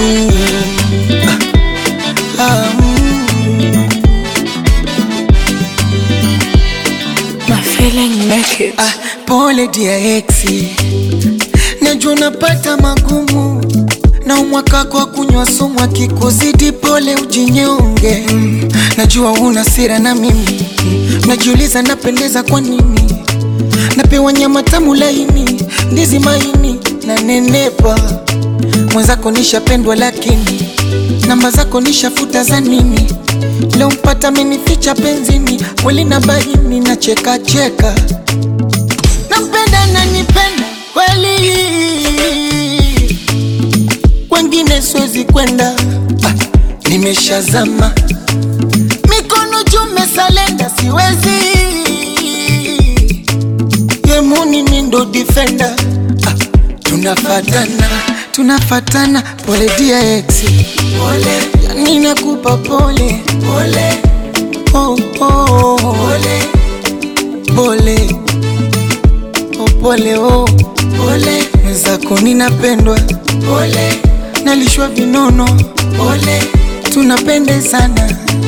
ah, ah, mm. My feeling make it. Ah, pole dia exi, najua unapata magumu na umwaka kwa kunywa sumu, akikuzidi pole ujinyonge. Mm, najua una sira na mimi Mm, najiuliza napendeza kwa nini, napewa nyama tamu laini, ndizi maini na nenepa. Mwenzako nishapendwa, lakini namba zako nishafuta za nini? Leo mpata amenificha penzini, kweli na baini na cheka cheka nampenda na nipenda kweli, wengine siwezi kwenda. Ah, nimeshazama mikono jume salenda, siwezi yemuni mi ndo defender. Ah, tunafatana tunafatana, pole dia ex, pole yani nakupa pole pole, oh, oh, pole pole oh, pole oh, pole mwenzako ninapendwa pole, nalishwa vinono pole, tunapendezana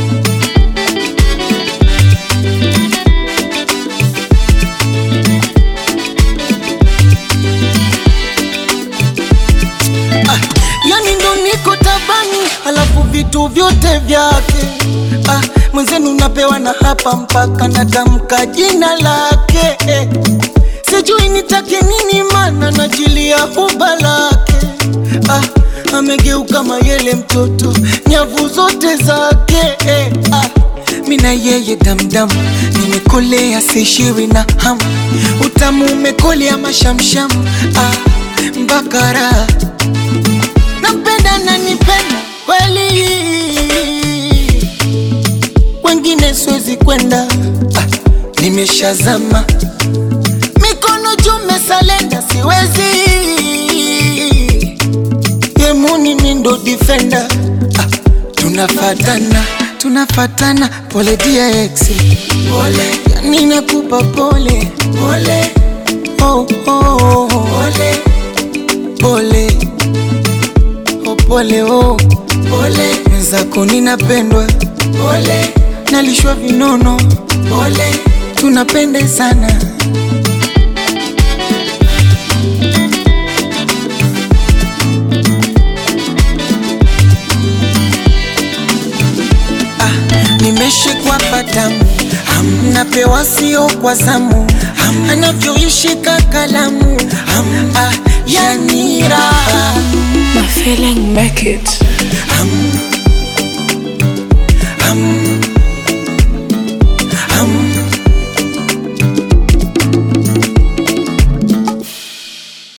ah, yani ndo niko tabani, alafu vitu vyote vyake ah, mwenzenu napewa na hapa mpaka natamka jina lake eh. Sijui nitake nini, mana najilia huba lake ah, amegeuka mayele mtoto, nyavu zote zake eh, ah, mina yeye damdam, nimekolea sishiwi na hamu, utamu umekolea mashamsham ah, mbakara nampenda na nipenda kweli, wengine siwezi kwenda ah, nimeshazama mikono jume salenda, siwezi yemuni mi ndo defender ah, tunafatana tunafatana, pole dia ex, pole yani nakupa pole pole, oh, oh, pole pole oh, pole oh, pole mwenzako ninapendwa pole, nalishwa vinono pole, tunapendezana ah, nimeshikwa patamu hamnapewa sio kwa zamu Ham, anavyoishika kalamu Ham, ah, yani raha My feeling make it. Ham,